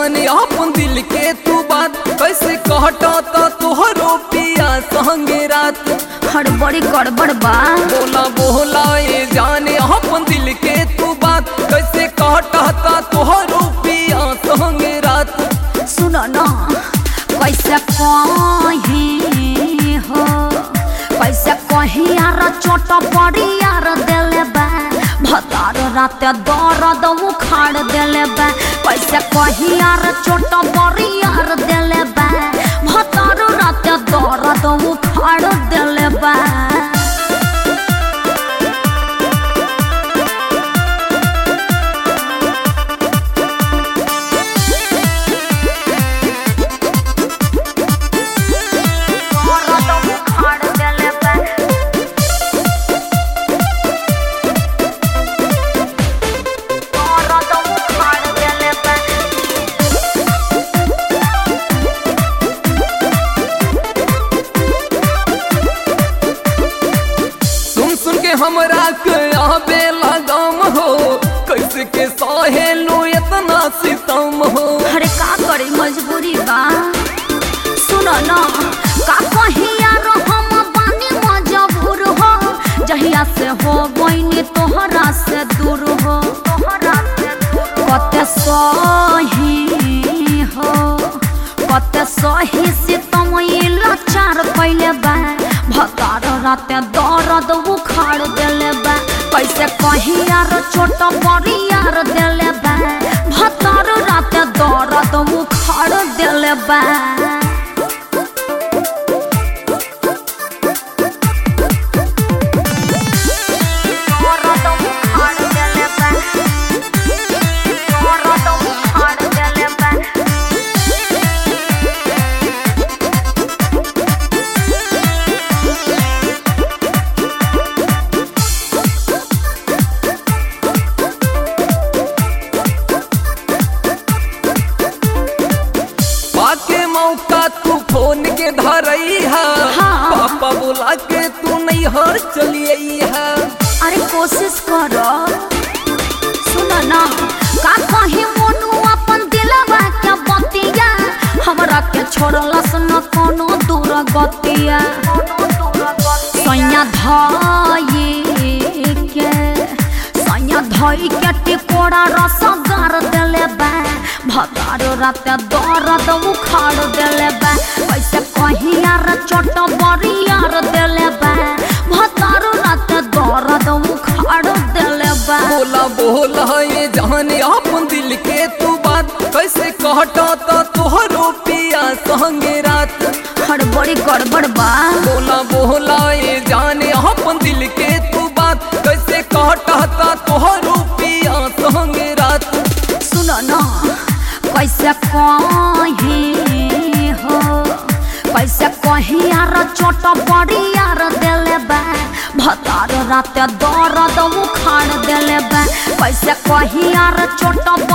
जाने अपन दिल के तू बात कैसे कहता तो तोहरो पिया संगे रात हड़बड़ी गड़बड़ बा बोला बोला ये जाने अपन दिल के तू बात कैसे कहता तो तोहरो पिया संगे रात सुन न कैसे कही हो कैसे कही यार चोट बड़ी यार दिले बा भतार रात दर्द उखाड़ दिले बा कैसे कही यार चोट बड़ी यार दिले बा भतार रात दर्द उखाड़ दिले बा दर्द उखाड़ दिले बा दर्द उखाड़ दिले बा सुन सुन के हमरा के आबे लगाम हो कैसे के सहेलू इतना सितम हो अरे का करे मजबूरी बा सुन न का कहिया हम बानी मजबूर हो जहिया से हो गईनी तोहरा से दूर हो कते सही हो कते सही से तुम लाचार कैले बा भतार राते दर्द उखाड़ देले बा कैसे कही यार छोट बड़ी यार देले बा भतार राते दर्द उखाड़ देले बा दर्द उखाड़ देले बा दर्द उखाड़ देले बा पाके मौका तू फोन के धरई है हाँ। पापा बोला के तू नहीं हर चलिए है अरे कोशिश कर सुन ना का कहीं मोनू अपन दिलवा के बतिया हमरा के छोड़लस न कोनो दूर गतिया सैया धई के सैया धई के टिकोड़ा रस गार देले बा भतार रात दर्द उखाड़ देले बा कैसे कहीं यार चोट बड़ी यार देले बा भतार रात दर्द उखाड़ देले बा बोला बोला ये जाने अपन दिल के तू बात कैसे कहता तो तोहरो पिया संगे रात हड़बड़ी गड़बड़ बा बोला बोला ये जाने अपन दिल के तू बात कैसे कहता तो तोहरो पिया संगे रात सुन न कैसे कही हो कैसे कही यार चोट बड़ी यार देले बा भतार रात दर्द उखाड़ देले बा कैसे कही यार चोट